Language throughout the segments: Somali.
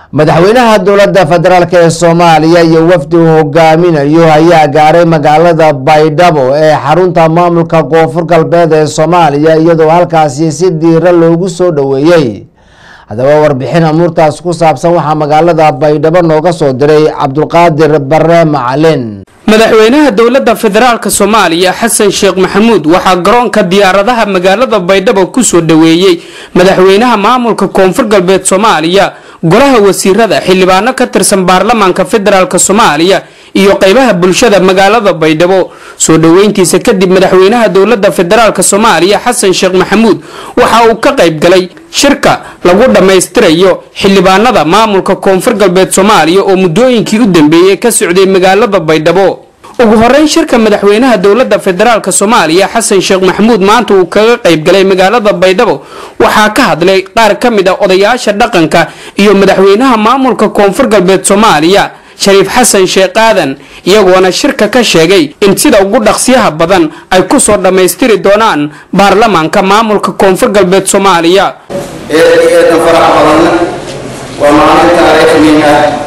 madaxweynaha dowladda federaalk ee soomaaliya iyo wafdi uu hogaaminayo ayaa gaaray magaalada baydhabo ee xarunta maamulka koonfur galbeed ee soomaaliya iyadoo halkaasi si diira loogu soo dhoweeyey haddaba warbixin amuurtaas ku saabsan waxaa magaalada baydhabo nooga soo diray cabdulqaadir bare macalin madaxweynaha dowladda federaalka soomaaliya xasan sheekh maxamuud waxaa garoonka diyaaradaha magaalada baydhabo kusoo dhoweeyey madaxweynaha maamulka koonfur galbeed soomaaliya golaha wasiirada xildhibaano ka tirsan baarlamaanka federaalk soomaaliya iyo qeybaha bulshada magaalada baydhabo soo dhoweyntiisa kadib madaxweynaha dowladda federaalk soomaaliya xasan sheekh maxamuud waxa uu ka qayb galay shirka lagu dhammaystirayo xildhibaanada maamulka koonfur galbeed soomaaliya oo muddooyinkii u dambeeyey ka socday magaalada baydhabo ugu horeyn shirka madaxweynaha dowladda federaalk soomaaliya xasan sheekh maxamuud maanta uu kaga qayb galay magaalada baydhabo waxaa ka hadlay qaar ka mid a odayaasha dhaqanka iyo madaxweynaha maamulka koonfur galbeed soomaaliya shariif xasan sheekh aadan iyagoona shirka ka sheegay in sida ugu dhaqsiyaha badan ay kusoo dhammaystiri doonaan baarlamaanka maamulka koonfur galbeed soomaaliya eedan farax badan waa maalin taariikhnin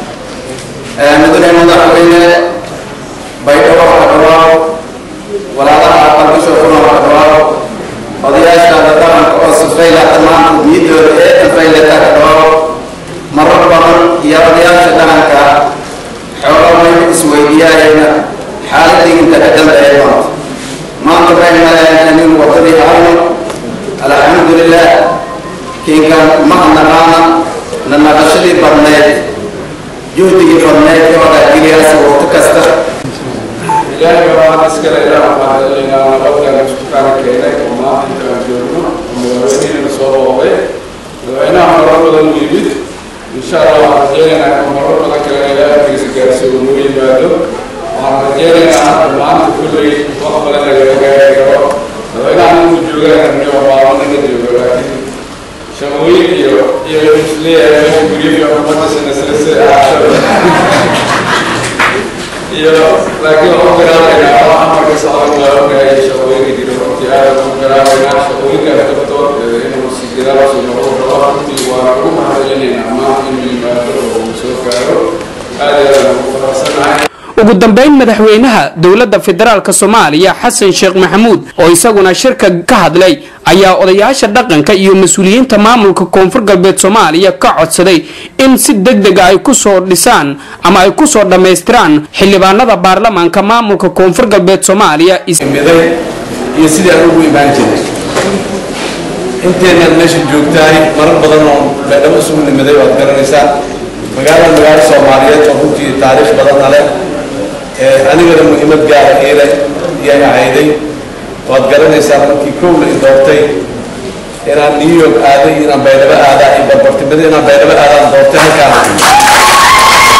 ah mudane madaxweyne baydhabo ha dhawaaw walaalaha aqalbisho kuna ha dhawaaw odayaashaada dhaqanka oo sifayla dhammaan niyadooda eedan faylata ha dhawaaw marar badan iyo odayaasha dhaqanka xoolo may isweydiyaayayna xaaladii inta ka dambeeya maanta maanta waxay maleeyaan nin wadadii ahayno alxamdulilah kinkan mahadnaqaana na naqashadii badneed juhdigii badneed ee wadaagiliyaasi waqti kasta ilaahay baa mahad iskale ilaah waxaan celinaynaa nabadkan isku kaana keenay oo maanta intaan joogno oo madaxweynihina soo booqday madaxweynaha marar badan u yimid insha allah waxaan rajeynaynaa in marar badan kale ilaahay agtiisa gaarsiiyo uu noo yimaado waxaan rajeynaynaa maanta kulley wax badan lagaga gaari karo madaxweynaha inuu joogaan iyo baabana ka joogo laakiin shaqooyin iyo iyo isleeyahay meesha guryaha ummadasina silsila aashada iyo laakiin waxu garaabaynaa wax amarka socon waa ogahay shaqooyinka jira runtii aad ugu garaabaynaa shaqooyinkaas dabtood inuu si gadaal sii noqdo rabo runtii waa ugu mahadcelinaynaa maanta inuu yimaado oo uu soo gaaro aad iyo aad ugu faraxsanahay ugu dambeyn madaxweynaha dowladda federaalk soomaaliya xasan sheekh maxamuud oo isaguna shirka ka hadlay ayaa odayaasha dhaqanka iyo mas-uuliyiinta maamulka koonfur galbeed soomaaliya ka codsaday in si deg dega ay kusoo dhisaan ama ay kusoo dhammaystiraan xildhibaanada baarlamaanka maamulka koonfur galbeed soomaaliya miday iyo sidii aan ugu imaan jiray inteenaad meesha joogtahay marar badan oo baydhabo isugu nimiday waad garanaysaa magaalada magaalo soomaaliyeed oo runtii taariikh badanna leh anigana muhiimad gaara iile iyay ahayday waad garanaysaa markii kow la i doortay inaan new york aaday inaan baydhabo aadaa iyo barbartimada inaan baydhabo aadaan doortay halkaan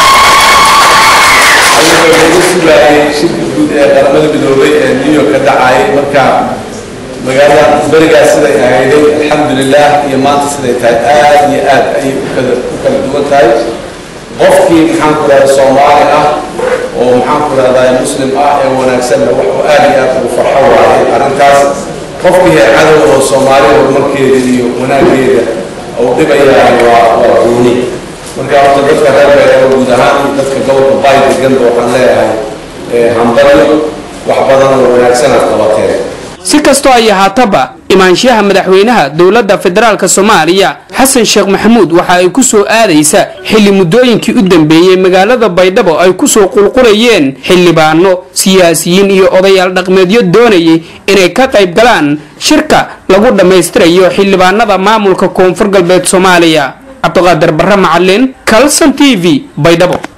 ayagoo lagu sugaayay shirka guud ee qaramada midoobay ee new york ka dhacayay marka magaalada berigaas siday ahayday alxamdulilah iyo maanta siday tahay aad iyo aad ayay ukala u kala duwan tahay qofkii maxaan ku rahda soomaali ah oo maxaan ku rahdaa muslim ah ee wanaagsanna wuxuu aad iyo aad ugu farxo waayay arrintaas qofkii cadow oo soomaali horumarkeeda iyo wanaageeda uu dhibayahay waa waa gooni marka horta dadka reer beereeba guud ahaan iyo dadka gobolka bay deganba waxaan leeyahay hambalyo wax badan oo wanaagsanaad qabateen si kastoo ay ahaataba imaanshaha madaxweynaha dowladda federaalk soomaaliya xasan sheekh maxamuud waxa ay ku soo aadaysa xilli muddooyinkii u dambeeyey magaalada baydhabo ay kusoo qulqulayeen xildhibaano siyaasiyiin iyo odayaal dhaqmeedyo doonayay inay ka qayb galaan shirka lagu dhammaystirayo xildhibaanada maamulka koonfur galbeed soomaaliya cabdiqaadir barre macalin kalson t v baydhabo